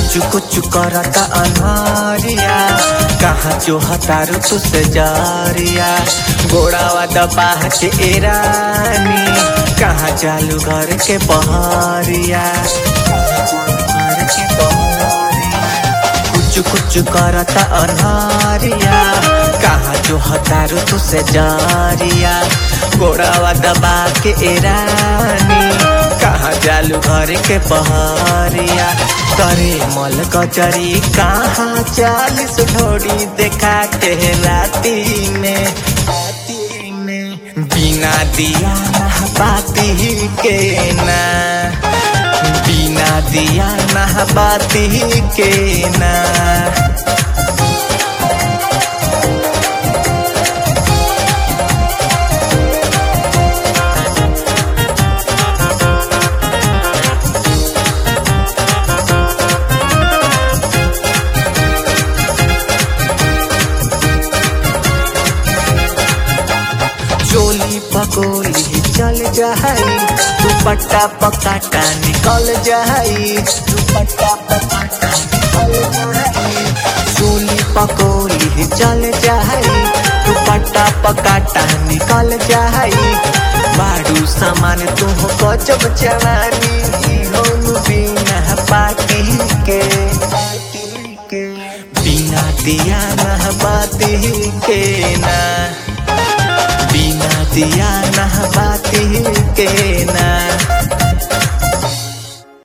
कुछ कुछ करता अनहरिया कहाँ जो हतारू तुझसे जारिया गोड़ावा दबा के एरानी कहाँ चालू घर के बहरिया घर के बहरिया कुछ कुछ करता अनहरिया कहाँ जो हतारू तुझसे जारिया गोड़ावा दबा के एरानी कहाँ जालू घर के बहरिया तरे मल कचरी कहाँ चालीस ढोड़ी देखा के राती में राती में बिना दिया बाती के ना बिना दिया बाती के ना चोली पकोली चल जाई दुपट्टा पकाटा निकल जाई दुपट्टा पकाटा निकल जाई चोली पकोली चल जाई दुपट्टा पकाटा निकल जाई बाड़ू सामान तुम गजब जवानी हो बिना पाटी के बिना दिया ना बाती के ना बिना दिया ना बाती के ना